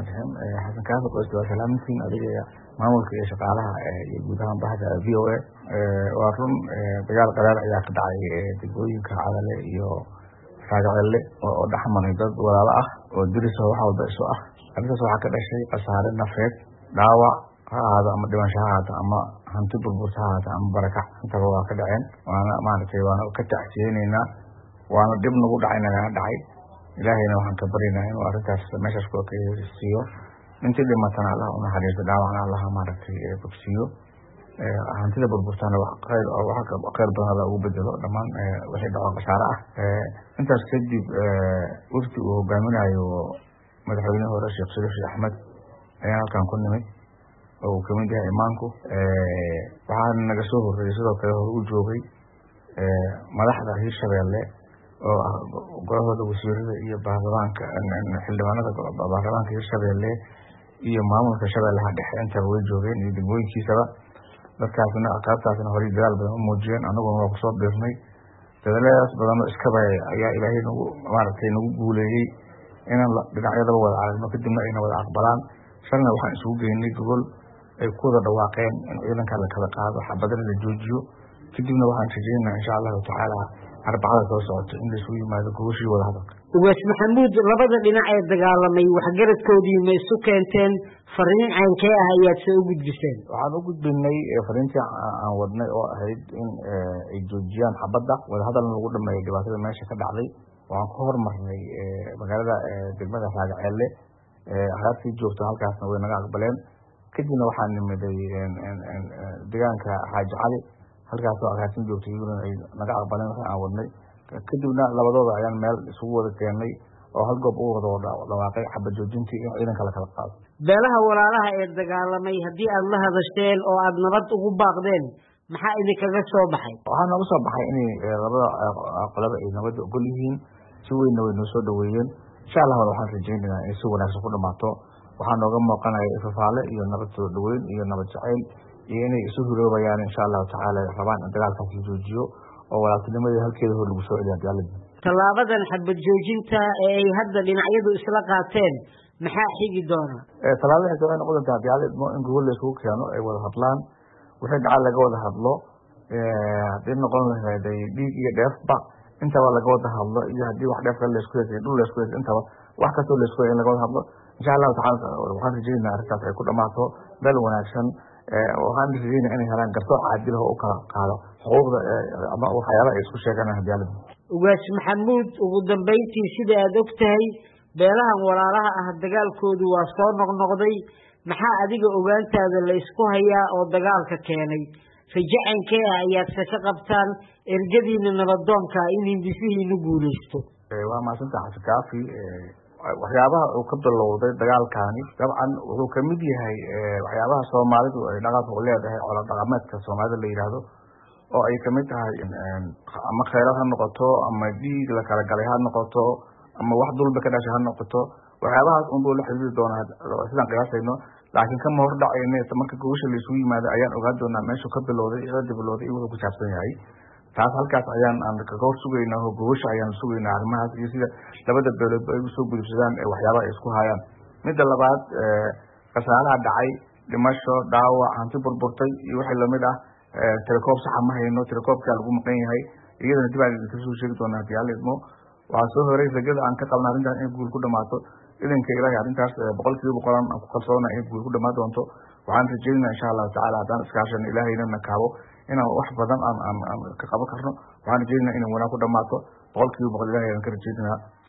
raxmaan raxiim xasan kaafi qoyska waa salaamintiin adiga iyo maamulka iyo shaqaalaha iyo guud ahaan bahda v o a waa run dagaal qadaar ayaa ka dhacay degmooyinka cadale iyo raagacelle oo dhexmaray dad walaalo ah oo diriso wax walba isu ah arrintaas waxaa ka dhashay khasaare nafeed dhaawac ha ahaado ama dhimasho ha ahaato ama hanti burburta ha ahaato ama barakac intaba waa ka dhaceen waana maaragtay waana ka tacsiyeyneynaa waana dhib nagu dhacay nagana dhacay ilaahayna waxaan ka baryaynaa inuu arrintaas meeshaas kula kasiiyo intii dhimatana allah unaxariisto dhaawacna allah maaragtay bogsiiyo hantida burburtana khayr khayr badan alla ugu bedelo dhammaan wixii dhaco khasaare ah intaas kadib wafdi uu hogaaminayo madaxweyne hore sheekh shariif sheekh axmed ayaan halkan ku nimid oo uu kamid yahay imaanku waxaana naga soo horreeyey sidoo kale hore u joogay madaxda hiirshabeelle oo ah golahooda wasiirada iyo baarlamaanka xildhibaanada baarlamaanka hiirshabeelle iyo maamulka shabeellaha dhexe intaba way joogeen iyo degmooyinkiisaba dadkaasna qaabtaasna horey dadaal badan u muujiyeen anaguna waa kusoo biirnay dadaaladaas badanoo iskaba ayaa ilaahay nagu maaragtay nagu guuleeyey inaan dhinacyadaba wada aragno kadibna ayna wada aqbalaan shalna waxaan isugu geynay gogol ay ku wada dhawaaqeen in ciidanka la kala qaado xabadana la joojiyo kadibna waxaan rajeynaa insha allahu tacaala arbacada soo socoto in laisugu yimaado gogoshii wada hadalka ugaas maxamuud labada dhinac ee dagaalamay waxgaradkoodii ma isu keenteen fariin caynkee ah ayaad se u gudbiseen waxaan u gudbinay fariintii aan wadnay oo ahayd in ay joojiyaan xabadda wadahadalna lagu dhameeyo dhibaatada meesha ka dhacday waxaan ku hormarnay magaalada degmada raagaceelle haraabtii joogto halkaasna way naga aqbaleen kadibna waxaan nimiday deegaanka xaaji cali halkaasoo agaasin joogtay iyaguna ay naga aqbaleen wixii aan wadnay kadibna labadooda ayaan meel isugu wada keennay oo hal goob u wada dhawaaqay xabad joojintii in ciidanka la kala qaado beelaha walaalaha ee dagaalamay haddii aada la hadasheen oo aada nabad ugu baaqdeen maxaa idinkaga soo baxay waxaa nooga soo baxay inay labada qolaba ay nabadda ogol yihiin si weynna way noo soo dhaweeyeen insha allahna waxaan rajeynaynaa inay si wanaagsan ku dhamaato waxaa nooga muuqanaya ifafaale iyo nabad soo dhaweyn iyo nabad jacayl iyo inay isu hiroobayaan insha allahu tacaala rabaan in dagaalkaas la joojiyo oo walaaltinimadii halkeeda hor lagu soo celiya dagaaladi tallaabadan xabad joojinta ee ay hadda dhinacyadu isla qaateen maxaa xigi doona tallaabada xigta waxay noqon doontaa dagaalidmo in gogol la isugu keeno ay wada hadlaan wixii dhacal laga wada hadlo haddii noqon lahayday dhiig iyo dheefba intaba laga wada hadlo iyo haddii wax dheef kale laisku heesay dhul laisku heesay intaba wax kastoo laisku heesay in laga wada hadlo insha allahu tacaala waxaan rajeynaa arrintaas ay ku dhamaato meel wanaagsan waxaan rajeynaa inay helaan garsoor caadil oo u kala qaado xuquuqda ama waxyaalaha ay isku sheegaan hadiyaalada ugaas maxamuud ugu dambeyntii sida aada og tahay beelahan walaalaha ah dagaalkoodu waa soo noqnoqday maxaa adiga ogaantaada la isku hayaa oo dagaalka keenay rajacankee ah ayaadse ka qabtaan ergadiina nabadoonka in hindisihiinu guulaysto waa mahadsanta xasan kaafi waxyaabaha uu ka bilowday dagaalkaani dabcan wuxuu kamid yahay waxyaabaha soomaalidu ay dhaqanka u leedahay colo dhaqameedka soomaalida la yidhaahdo oo ay kamid tahay ama kheyrad ha noqoto ama dhiig la kala galay ha noqoto ama wax dulba ka dhashay ha noqoto waxyaabahaas unbuu la xiriiri doonaa sidaan qiyaasayno laakiin kama hor dhacayne marka gogosha laisugu yimaado ayaan ogaan doonaa meeshuu ka bilowday cilada bilowday iyo wuxuu ku saabsan yahay taas halkaas ayaan aan kaga hor sugaynaa oo gogosha ayaan sugaynaa arrimahaas iyo sida labada beeloodba ay usoo gudubsadaan waxyaabaha ay isku hayaan midda labaad khasaaraha dhacay dhimasho dhaawac hanti burburtay iyo wixii lamid ah tirakoob saxa ma hayno tirakoobkaa lagu maqan yahay iyadana dib aan idinka soo sheegi doonaa hadiyaalidmo waxaa soo horay rajada aan ka qabna arrintaas in guul ku dhamaato idanka ilaahay arrintaas boqol kiiba boqolan aan ku kalsoona in guul ku dhamaan doonto waxaan rajeynaa insha allahu tacala haddaan iskaashano ilaahayna na kaabo inaan wax badan aan aan aan ka qaban karno waxaan rajeynaa inay wanaag ku dhamaato boqol kiiba boqol ilahay aan ka rajeynaa